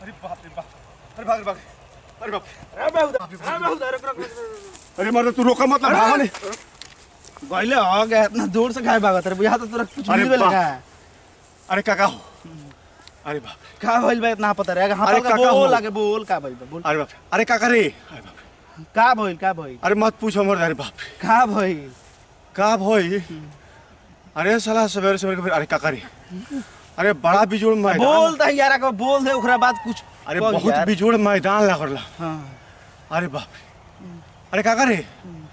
अरे बाप रे बाप अरे भाग रे भाग अरे बाप अरे बेहुदा अरे बेहुदा रुक रुक रुक अरे मर्द तू रोका मतलब भागो नहीं गइले हो गया इतना दूर से खाए भागत रे बुझा तो तोरा कुछ अरे मिल गेल बाप। का अरे काका हो अरे बाप का भइल बा इतना पता रे हां अरे का काका बोल हो। आगे बोल का भइल बा बोल अरे बाप अरे काका रे अरे बाप का भइल का भइल अरे मत पूछो मर्द अरे बाप का भइल का भई अरे साला सवेरे सवेरे के फिर अरे काका रे अरे बड़ा बिजोड़ मैदान बोल त यार का बोल दे ओकरा बाद कुछ अरे कह बहुत यार। बिजोड़ मैदान लागल हां अरे बाप रे अरे काका रे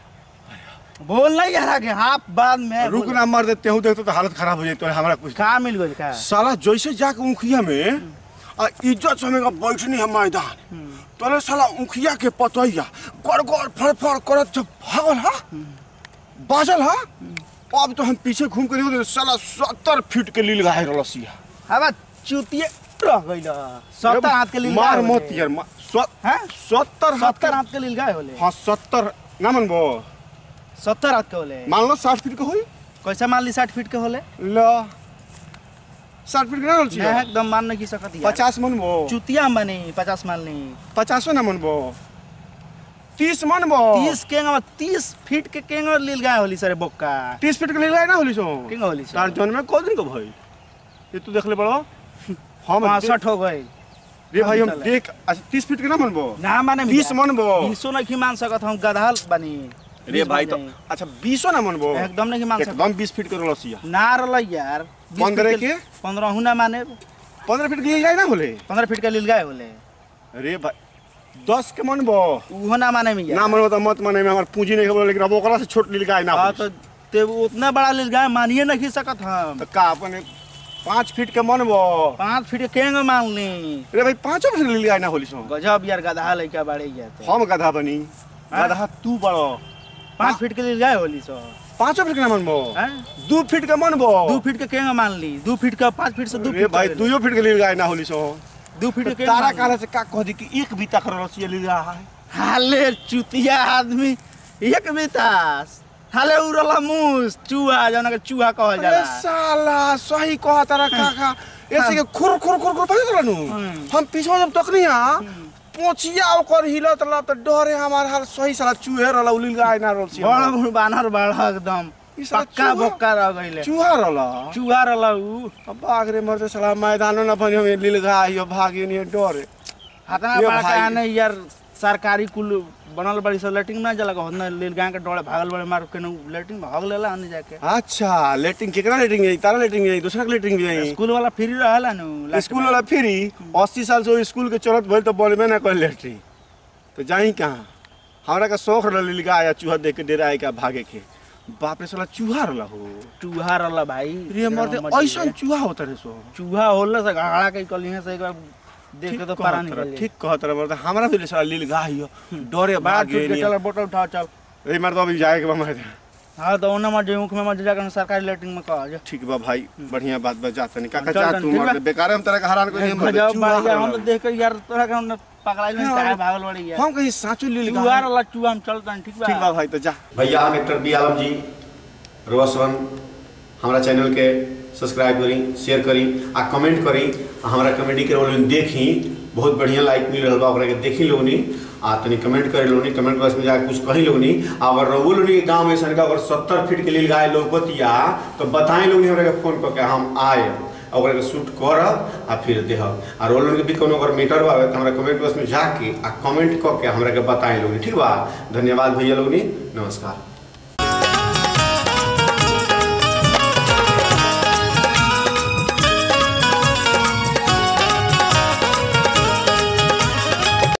बोल नहीं यार आगे हां बाद में रुक बोल। ना मर देते हूँ देखते तो हालत खराब हो जाती है हमारा कुछ का मिल गइल का साला जैसे जाके उखिया में आ इज्जत समय का बैठनी है मैदान तोरे साला उखिया के पतैया गड़ गड़ फड़ फड़ करत जब भागल हा बाजल हा अब तो हम पीछे घूम के देखो तो साला सत्तर फीट के लील गाय रलसिया हवा चुतिए रह गइल सत्तर हाथ के लिए मार मत यार मा- स- हैं सत्तर हाथ सत्तर के हाथ के लिए गए होले हाँ सत्तर ना मनबो सत्तर हाथ के होले मान लो साठ फीट के होई कैसे मान ली साठ फीट के होले ल साठ फीट के ना रहल मैं एकदम मान नहीं सकत यार पचास मनबो चुतिया हम बनी पचास मान ली पचासो ना मनबो तीस मनबो तीस केंगा तीस फीट के केंगा लील गए होली सरे बोक्का तीस फीट के लील गाय ना होली सो केंगा होली सर तार जन्म में कौ दिन को भाई ये तू देख ले बड़ो हम पाँसठ हो गए रे भाई हम चले। देख अच्छा तीस फीट के ना मनबो ना माने बीस मनबो बीसो नहीं मान सकत हम गधा बनी रे बीस भाई बन तो जाई। अच्छा बीसो ना मनबो एकदम नहीं मान सकत एकदम बीस फीट के रलसिया ना रल यार बीस पंद्रह फीट के? पंद्रह हूँ ना माने पंद्रह फीट के लील गाय ना होले पंद्रह फीट के लील गए होले रे भाई दस के मनबो उहो ना माने में यार ना मनबो तो मत माने में हमार पूंजी नहीं खबर लेकिन अब ओकरा से छोट लील गाय ना हाँ होली तो ते उतना बड़ा लील गए मानिए नहीं सकत हम तो का अपन पाँच फीट के मनबो पाँच फीट के केंगा मान ली रे भाई पाँचों फीट के लील गाय ना होली सो गजब यार गधा लड़का बाड़े जाते हम गधा बनी हाँ? गधा तू बड़ो पाँच फीट के लील गए होली सो पाँचों फीट के ना मनबो हैं? दू फीट के मनबो दू फीट के केंगा मान ली दू फीट का पाँच फीट से दू रे फीट भाई तक दुइयो फीट के लील गाय ना होली सो दू फीट के तो केंगा तारा मान ली। काला से का कह दी कि एक बीता कर रसिया लील रहा है हाले चुतिया आदमी एक बितास हाले उड़ला मूस चूहा जौन के चूहा कहल अरे जाला साला सही कहा तारा काका ऐसे के खुर खुर खुर खुर पड़े रहनु हम्म। हम पीछे जब तक नहीं आ पोचिया ओकर हिलत रहा तो डरे हमार हाल सही साला चूहे रहला उलील गाय ना रसिया बड़ा बड़ बानर बड़ा एकदम ई साला पक्का चूहा- बोक्का रह गइले चूहा रहला चूहा रहला उ अब भाग रे मरते साला मैदानो ना बनी हम लील गाय यो भागे नहीं डरे हाथना ये बड़ा भाई। आने यार सरकारी कुल बनल बड़ी सब लेटिंग ना जला होतना लील गांव के डोळे भागल बड़े मार के लेटिंग भाग लेला आने जाके अच्छा लेटिंग केकरा लेटिंग जाई तारा लेटिंग जाई दूसरा के लेटिंग भी जाई स्कूल वाला फ्री रहेला नु स्कूल वाला फ्री अस्सी साल से वो स्कूल के चलत भइल तो बनबे ना कर लेटरी तो जाई कहाँ हमरा का शौक रहल लील गाय या चूहा देख के डेरा आए का भागे के बाप रे साला चूहा रहला हो चूहा रहला भाई रे मरते मत ऐसा जाइए। चूहा होता रे सो चूहा होला से घाड़ा के कलिहे से एक बार देख के तो पारा कहत निकल रह, जाए ठीक कहत रह मरते हमरा भी साला लील गाय हो डरे बाहर भागे छूट के चल नहीं बोतल उठा चल रे मरते अभी जाए के बा मरते हाँ तो ओने मत मुख में मत जाकर सरकारी लेटरिंग में कह जा ठीक बा भाई बढ़िया बात बा जाता नहीं काका चल जा तनी, तू ठीक बा? मरते बेकार हम तरह का हैरान कोई नहीं मरते गजब चूहा बात है, हम तो रहला। देख के यार तोरा के हम पकड़ाई नहीं हाँ, काहे भागल बड़ी यार हम कहीं साचो लील चूहा गाय रहला चूहा हम चलतन ठीक बा ठीक बा भाई तो जा भैया हम एक्टर बी आलम जी रोशन हमारा चैनल के सब्सक्राइब करी शेयर करी आ कमेंट करी आ हमारा कॉमेडी के रोल देखी बहुत बढ़िया लाइक मिल रहा बा ओकरा के देखी लोगनी आ तनी कमेंट करे लोगनी कमेंट बॉक्स में जाके कुछ कही लोगनी आ अगर रघु लोगनी के गाँव में सन का अगर सत्तर फीट के लिए गाय लोकतिया तो बताएं लोगनी हमरा के फोन करके हम आए ओकरा के शूट करब आ फिर देहब आ रोल के भी कोनो अगर मीटर बावे तो हमरा कमेंट बॉक्स में जाके आ कमेंट करके हमरा के बताएं लोगनी ठीक बा धन्यवाद भैया लोगनी नमस्कार